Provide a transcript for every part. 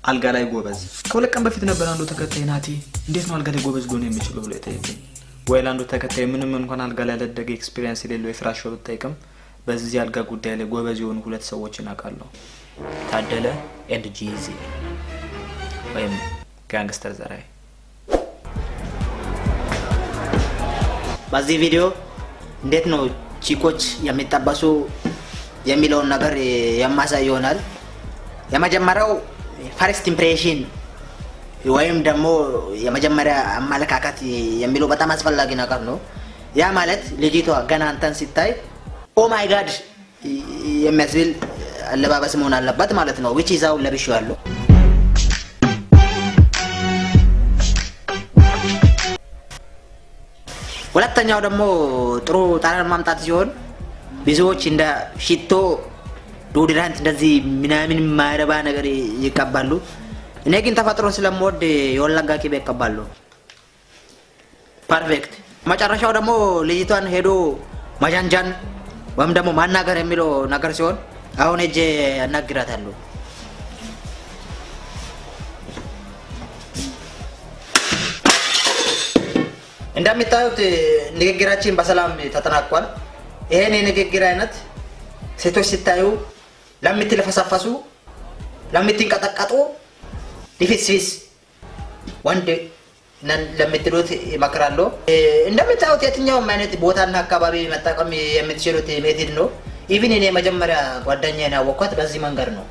አልጋ ላይ ጎበዝ። ከሁለት ቀን በፊት ነበር አንዱ ተከታይ ናቲ እንዴት ነው አልጋ ላይ ጎበዝ ሊሆን የሚችለው ብሎ የጠየቀኝ። ወይ ለአንዱ ተከታይ ምንም እንኳን አልጋ ላይ ያላደገ ኤክስፒሪየንስ የሌለው የፍራሽ ሰው ብጠይቅም በዚህ አልጋ ጉዳይ ላይ ጎበዝ የሆኑ ሁለት ሰዎችን አውቃለሁ። ታደለ ኤንድ ጂዚ ወይም ጋንግስተር ዘራይ። በዚህ ቪዲዮ እንዴት ነው ቺኮች የሚጠበሱ የሚለውን ነገር የማሳይ ይሆናል። የመጀመሪያው ፈርስት ኢምፕሬሽን ወይም ደግሞ የመጀመሪያ አመለካከት የሚለው በጣም አስፈላጊ ነገር ነው። ያ ማለት ልጅቷ ገና አንተን ሲታይ ኦ ማይ ጋድ የሚያስብል አለባበስ መሆን አለበት ማለት ነው። ዊች ይዛው ለብሼዋለሁ። ሁለተኛው ደግሞ ጥሩ ጠረን ማምጣት ሲሆን ብዙዎች እንደ ሽቶ ዶድራንት እንደዚህ ምናምን የማይረባ ነገር ይቀባሉ። እኔ ግን ተፈጥሮ ስለምወድ የወለጋ ቅቤ ይቀባሉ። ፐርፌክት። መጨረሻው ደግሞ ልጅቷን ሄዶ መጃንጃን ወይም ደግሞ ማናገር የሚለው ነገር ሲሆን አሁን ሄጄ ያናግራታለሁ። እንደሚታዩት ንግግራችን በሰላም ተጠናቋል። ይሄን የንግግር አይነት ሴቶች ሲታዩ ለምትለፈሰፈሱ፣ ለምትንቀጠቀጡ ሊፊስፊስ ወንድ ነን ለምትሉት ይመክራለሁ። እንደምታዩት የትኛውም አይነት ቦታና አካባቢ መጠቀም የምትችሉት ሜትድ ነው። ኢቭን እኔ መጀመሪያ ጓደኛዬን ያወቅኳት በዚህ መንገድ ነው።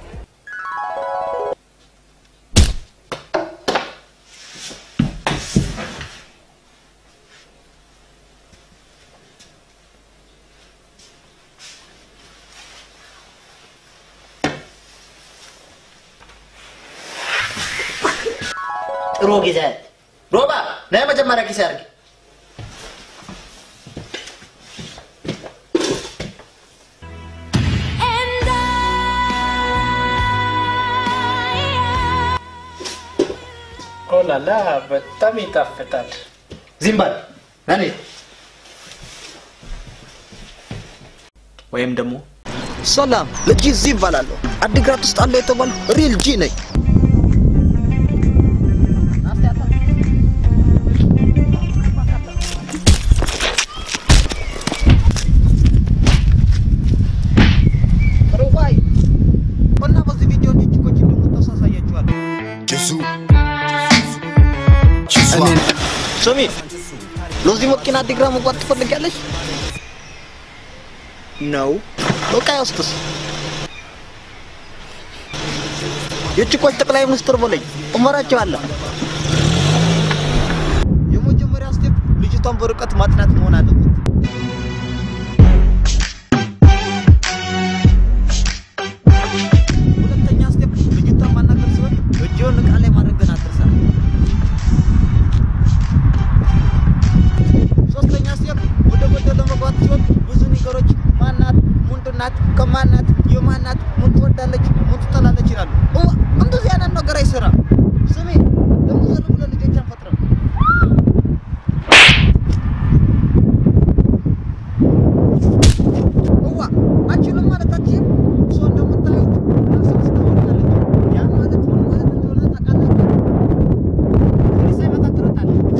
ጥሩ ጊዜ ሮባ ና መጀመሪያ ጊዜ አድርግ ኦላላ በጣም ይጣፍጣል። ዚምባል ነኔ ወይም ደግሞ ሰላም ለጂ ዚ ይባላለሁ። አዲግራት ውስጥ አለ የተባሉ ሪል ጂ ነኝ። ሩባይ እና በዚህ ቪዲዮ እንጂ ቺኮች እንደምታስ አሳያችኋለሁ። እኔ ስሚ ሎዚ መኪና አዲግራት መግባት ትፈልጊያለሽ? ነው በቃ ውስጥስ የቺኮች ጠቅላይ ሚኒስትር በለኝ እመራቸዋለሁ። የመጀመሪያ ስቴፕ ልጅቷን በርቀት ማጥናት መሆን አለበት። ሁለተኛ ስቴፕ ልጅቷን ማናገር ሲሆን እጅውን እቃ ላይ ማድረግ ግን አትርሳ። ሶስተኛ ስቴፕ ወደ ጎደሎ መግባት ሲሆን ብዙ ነገሮች ማናት፣ ምንድናት፣ ከማናት፣ የማናት፣ ምን ትወዳለች፣ ምን ትጠላለች ይላሉ። ኦ እንደዚህ አይነት ነገር አይሰራም። ስሜ ደግሞ ዘር ብለን ልጆች አንፈጥርም። እዋ አችልም ማለት አችልም እሷ እንደምታዩት ራሷ ስታወራለች። ያን ማለት ምን ማለት እንደሆነ ታውቃላችሁ? ሳይመጣ ትረታለች።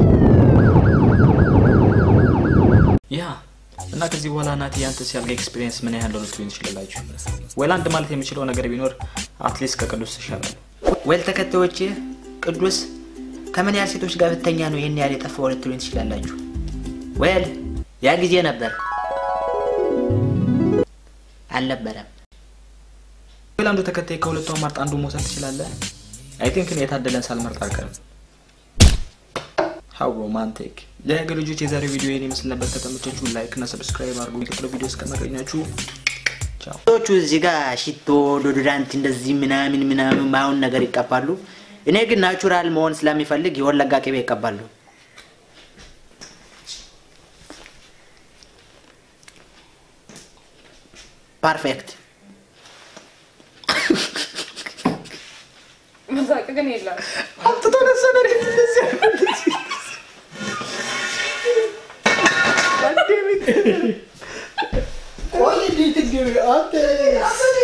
ያ እና ከዚህ በኋላ ናቲ ያንተ ሲያልጋ ኤክስፒሪየንስ ምን ያህል ነው ልትሉኝ ትችላላችሁ? ወይ አንድ ማለት የምችለው ነገር ቢኖር አትሊስት ከቅዱስ ትሻላል። ዌል ተከታዮች ቅዱስ ከምን ያህል ሴቶች ጋር ብተኛ ነው ይህን ያህል የጠፋው ልትሉኝ ትችላላችሁ። ዌል ያ ጊዜ ነበር አልነበረም። ወይ አንዱ ተከታይ ከሁለቱ አማርጥ አንዱ መውሰድ ትችላለህ። አይ ቲንክ እኔ የታደለን ሳልመርጥ አልቀርም። ሀው ሮማንቲክ። የሀገር ልጆች የዛሬው ቪዲዮ ይህን ይመስል ነበር። ከተመቻችሁ ላይክ እና ሰብስክራይብ አድርጉ። የሚቀጥለው ቪዲዮ እስከማገኛችሁ ቻው። ሰዎቹ እዚህ ጋር ሽቶ ዶዶራንት እንደዚህ ምናምን ምናምን ማሁን ነገር ይቀባሉ። እኔ ግን ናቹራል መሆን ስለሚፈልግ የወለጋ ቅቤ ይቀባሉ። ፐርፌክት መሳቅ ግን የለም። ቆይ እንዴት እንዲህ አንተ